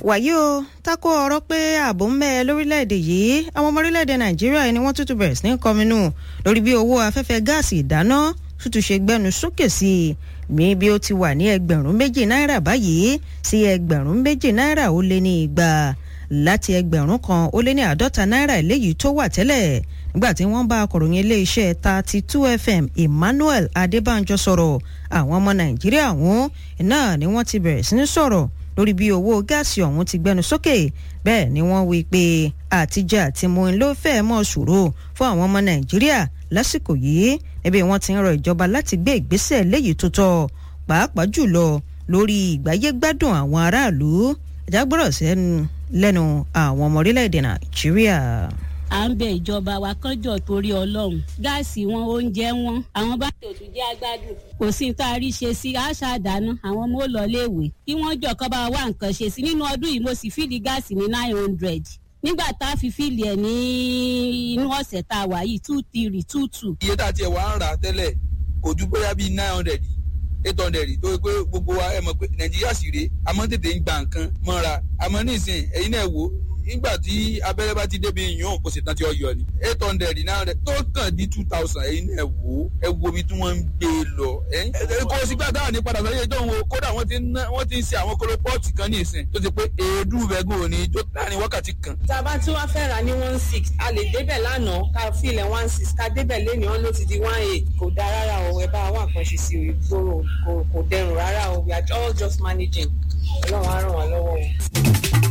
wàyí o tako ọ̀rọ̀ pé ààbò ń bẹ lórílẹ̀‐èdè yìí àwọn ọmọ orílẹ̀‐èdè nàìjíríà ni wọ́n tútù bẹ̀rẹ̀ sí ní kọminú lórí bí owó afẹ́fẹ́ gáàsì ìdáná tútù ṣe gbẹnu sókè sí i mi bí ó ti wà ní ẹgbẹ̀rún méjì náírà báyìí sí ẹgbẹ̀rún méjì náírà ó lé ní igba láti ẹgbẹ̀rún kan ó lé ní àádọ́ta náírà eléyìí tó wà tẹ́lẹ̀ nígbà tí wọ́n bá akọ̀ròyìn iléeṣẹ́ thirty two fm emmanuel adébánjọ sọ̀rọ̀ àwọn ọmọ nàìjíríà ọ̀hún náà ni wọ́n ti bẹ̀rẹ̀ sí ní sọ̀rọ̀ lórí bí owó gáàsì ọ̀hún ti gbẹnu sókè bẹ́ẹ̀ ni wọ́n wí pé àtijọ́ àti mu ló fẹ́ẹ́ mọ̀ ṣòro fún àwọn ọmọ nàìjíríà lásìkò yìí ẹbí wọn ti ń rọ ìjọba láti gbé ìgbésẹ̀ léyìí tó tọ́ pàápàá jùlọ lórí ìgbáyégbádùn àwọn aráàlú ìjágbọ́rọ̀ sẹ́nu lẹ́nu àwọn ọmọ orílẹ̀-èdè nàìjíríà à ń bẹ ìjọba wa kọjọ torí ọlọrun gáàsì wọn oúnjẹ wọn àwọn bá tòtù jẹ agbádùn kò sí ní tá a rí ṣe sí àṣà àdáná àwọn ọmọ ò lọ léèwé kí wọn jọ kọ́ bá wá nǹkan ṣe sí nínú ọdún yìí mo sì fìdí gáàsì ní nine hundred nígbà tá a fi fíìlì ẹ̀ ní inú ọ̀sẹ̀ tá a wà yìí two three two two. iye tá a tiẹ̀ wá ń rà tẹ́lẹ̀ kò ju bóyá bíi nine hundred eight hundred tó yẹ pé gbogbo wa ẹ mọ̀ pé nàìjíríà sì rèé àmọ́ tètè ń gba nǹkan mọ́ra àmọ́ nísìnyí ẹ̀yin náà wò nígbà tí abẹ́rẹ́ bá ti débi yàn kò sì tán tí ó yọ ni eight hundred náà rẹ̀ tó kàn di two thousand ẹ̀yin náà wò ẹ wo ibi tí wọ́n ń gbé e lọ. kò sí gbà dáhà ní padà sọ́yẹ́ ìjọ wo kódà wọ́n ti ń wọ́n ti ń ṣe àwọn kólópọ́ọ̀tì kan ní ìsìn tó ti pé èédú rẹ̀gùn òní jó láàrin wákàtí kan. tá a bá tí wàá fẹ́ ra ní one six a lè débẹ̀ lánàá ká filẹ̀ one six ká débẹ̀ lẹ́nu ọ́n ló ti di one eight kò dáa rárá o ẹ bá wà kan ṣe sí o ìgboro kò dẹrùn rárá o we are all just managing ọlọ́run á ràn wá lọ́wọ́ o.